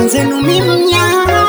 mwenzenu mi mnyama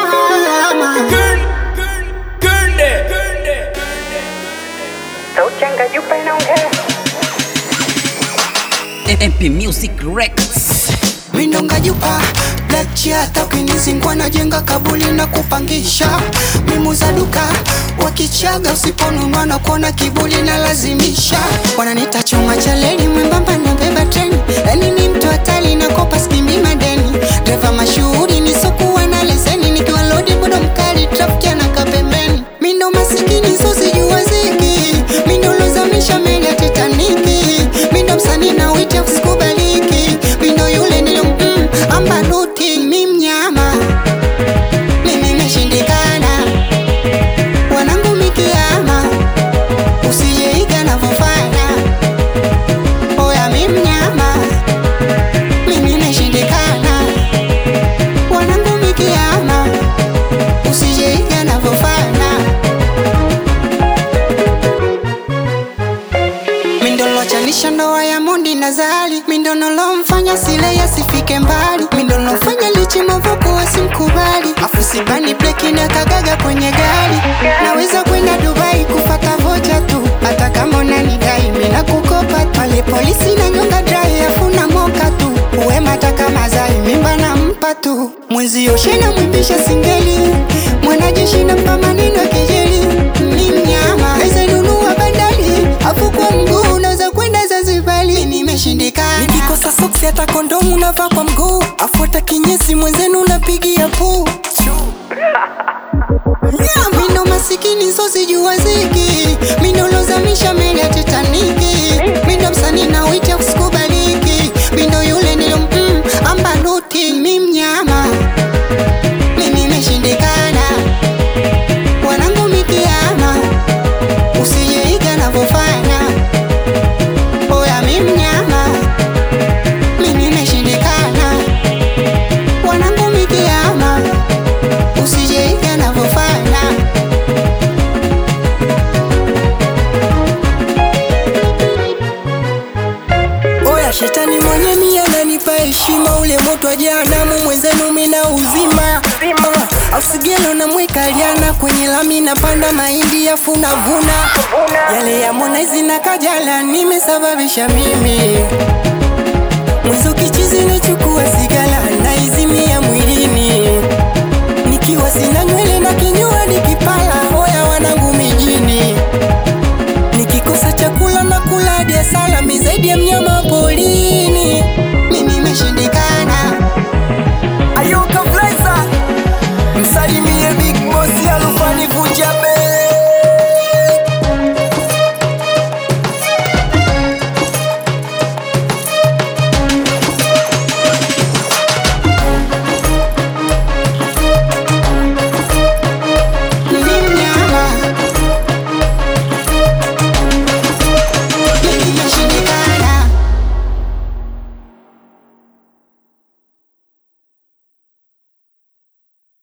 MP Music Records. mindonga jupa blachi hata ukinizingwa najenga kabuli na kupangisha mimuza duka wakichaga usiponunua na kuona kibuli na lazimisha wananita chuma cha leli mwembamba na beba treni yani ni mtu hatari na kopa skimbi madeni dreva mashuhuri nisokuwa na leseni nikiwa lodi bodo mkali trafiki anaka pembeni mindo masikini sosijua ziki mindo lozamisha meli ya titaniki mindo msanii na wita sikubaliki mindo yule nilo mm, ambaluti mi mnyama mimi meshindikana wanangu mikiama usijeiga navyofanya oya mi mnyama mimi meshindikana wanangu mikiama usijeiga navyofanya mindolochanisha ndoa ya mondi na zali mindonolomfanya sile yasifike mbali mindolofanya lichimovoku wasimkubali afu sibani breki na kagaga kwenye gari naweza kwenda dubai kufata vocha tu hata kama unanidai mina kukopa tu pale polisi na nyonga drai afuna moka tu uwema hata kama zai mimba na mpa tu mwenzio shena mwimbisha singeli mwanajeshi na mpa maneno ya kejeli ni mnyama ezenunua bandali afu kwa mguu unaweza kwenda Zanzibari nimeshindikana nikikosa soksi hata kondomu navaa kwa mguu afu hata kinyesi mwenzenu napigia puu mindo masikini sosijua ziki mindo lozamisha meli ya titaniki mindo msanii na wita usikubaliki mindo yule nilo mm, ambaluti mi mnyama mimi meshindikana wanangu mikiama usijeiga navyofanya oya mi mnyama mimi meshindikana wanangu mikiama usijeiga navyofanya oya shetani mwenye mia nanipa heshima ule moto wa jehanamu mwenzenu mina uzima Ah, ausigelo na mwikaliana kwenye lami napanda mahindi afu navuna yale ya monaizi na kajala nimesababisha mimi mwizo kichizi